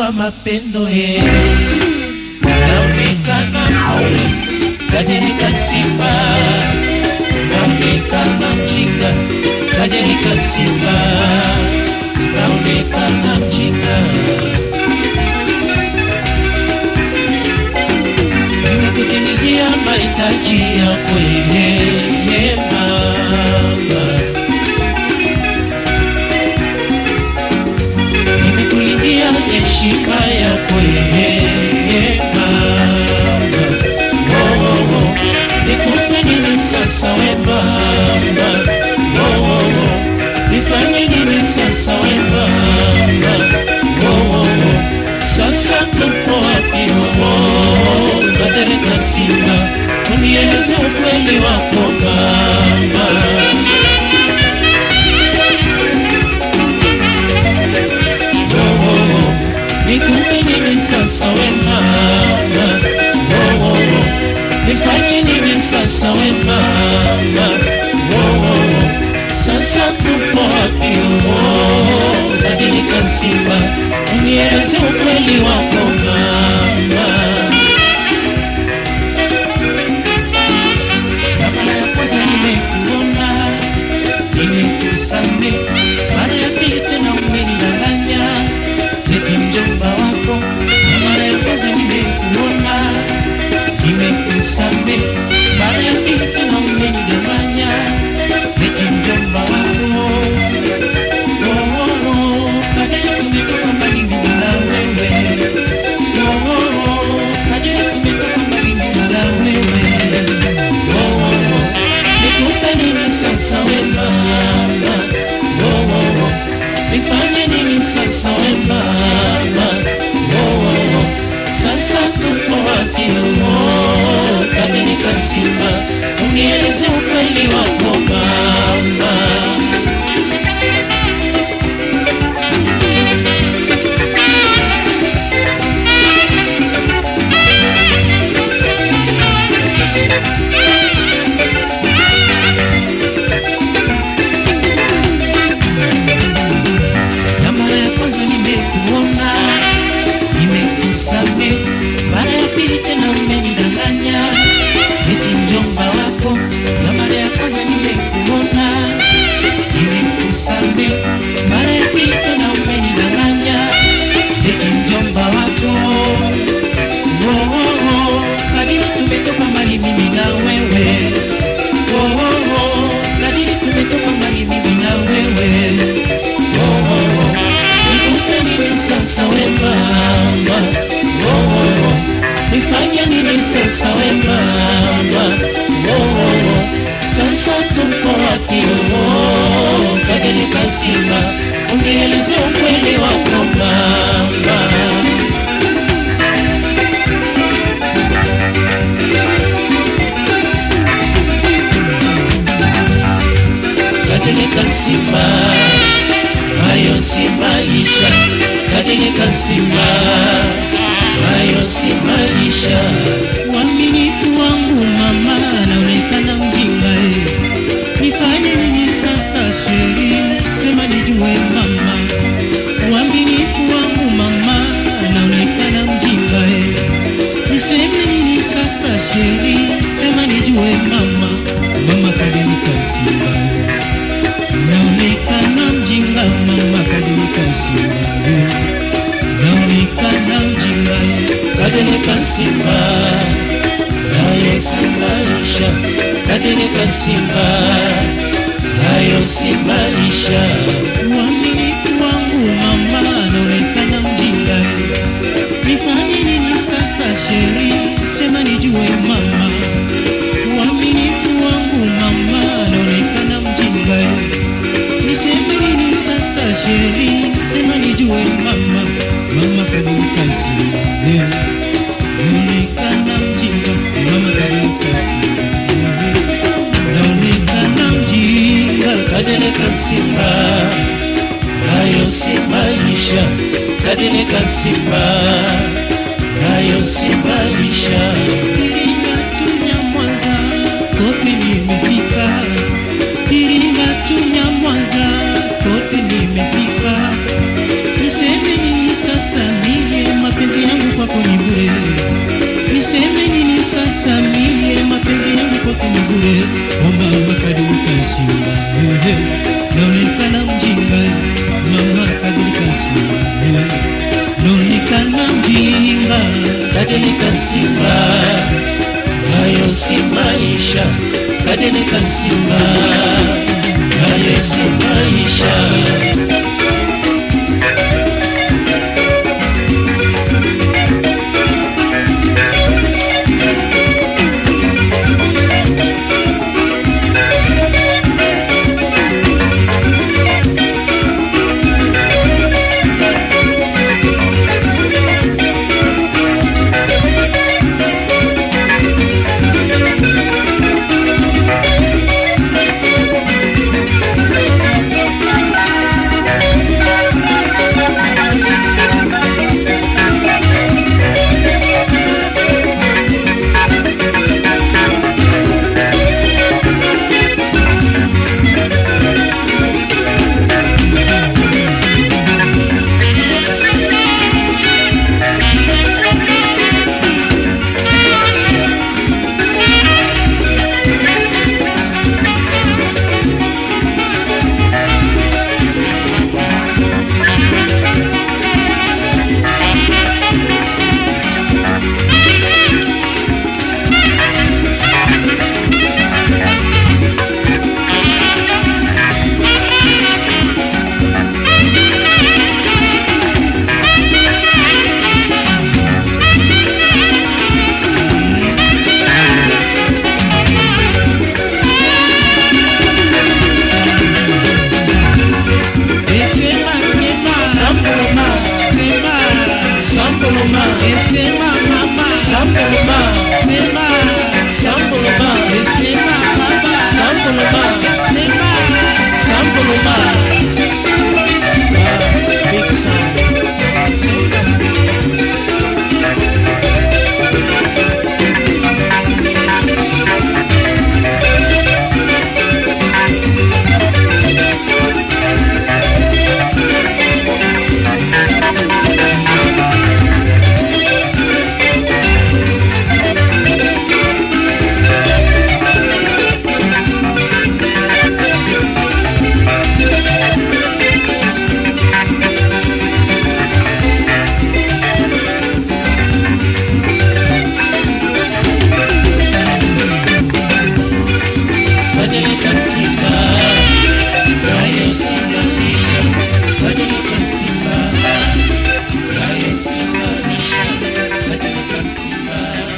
wa mapendo ye naonekana mwe kadirika simba naonekana mjinga kadirika simba naonekana mjinga nimekutimizia mahitaji yako yeye mama nimekulindia heshima yako yeye mama oh, oh, oh. nikupe nini sasa we mama oh, oh, oh. nifanye nini sasa we mama oh, oh, oh. sasa tupo wapi oh, oh. kadereka simba unieleze ukweli wako mama nikupe nini sasa we mama oh, oh, oh. nifanye nini sasa we mama oh, oh, oh. sasa tupo wapi oh, badilika simba unieleze ukweli wako mama Na mara ya kwanza nimekuona nimekusame mara ya pili tena umenidanganya eti mjomba wako na mara ya kwanza nimekuona nimekusame mara ya pili tena umenidanganya eti mjomba wako Oh, oh, oh, kadiri tumetoka mbali mimi na wewe Oh, oh, oh, kadiri tumetoka mbali mimi na wewe Oh, oh, oh, nikupe nini sasa we mama Oh, oh, oh, nifanye nini sasa we mama oh, oh, oh. sasa tupo wapi oh, kadilika simba unieleze ukweli wako mama na mara ya kwanza nimekuona nimekusame mara ya pili tena umenidanganya eti mjomba wako na mara ya kwanza nimekuona nimekusame mara ya pili tena umenidanganya eti mjomba wako oh, oh, oh. kadiri tumetoka mbali mimi na wewe oh, oh, oh. kadiri tumetoka mbali mimi na wewe oh, oh, oh. nikupe nini sasa we mama oh, oh, oh. nifanye nini sasa we mama oh, oh, oh. sasa tupo wapi oh, kadilika simba unieleze ukweli wako mama kadilika simba hayo si maisha kadilika simba hayo si maisha Uaminifu wangu mama, naonekana mjinga eh. Nifanye nini sasa sheri, sema nijue mama. Uaminifu wangu mama, naonekana mjinga eh. Niseme nini sasa sheri, sema nijue mama. Mama kadilika simba eh. Naonekana mjinga mama, kadilika simba eh. Naonekana mjinga eh. kadilika simba hayo si maisha kadilika simba hayo si maisha Uaminifu wangu mama, naonekana mjinga. Nifanye nini sasa sheri, sema nijue mama. Uaminifu wangu mama, naonekana mjinga. Niseme nini sasa sheri, sema nijue mama. Mama kadilika simba, naonekana mjinga. Mama kadilika simba, naonekana mjinga. kadilika simba hayo si maisha kadilika simba hayo si maisha Iringa Chunya Mwanza, kote nimefika. Iringa Chunya Mwanza, kote nimefika. Niseme nini sasa mie, kwako ni bure. Niseme nini sasa mie, mapenzi yangu kwako ni bure. O mama kadilika simba, ehe, naonekana mjinga. Mama kadilika simba, ehe, naonekana mjinga. Kadilika simba, hayo si maisha. Kadilika simba, hayo si maisha. Esema, sema, Samboloma, sema, samboloma, esema mama, samboloma, sema, samboloma, esema baba, samboloma, sema, samboloma. Ah, Big sound. Simba. Badilika simba, nayo simba nisha. Badilika simba, nayo simba nisha. Badilika simba.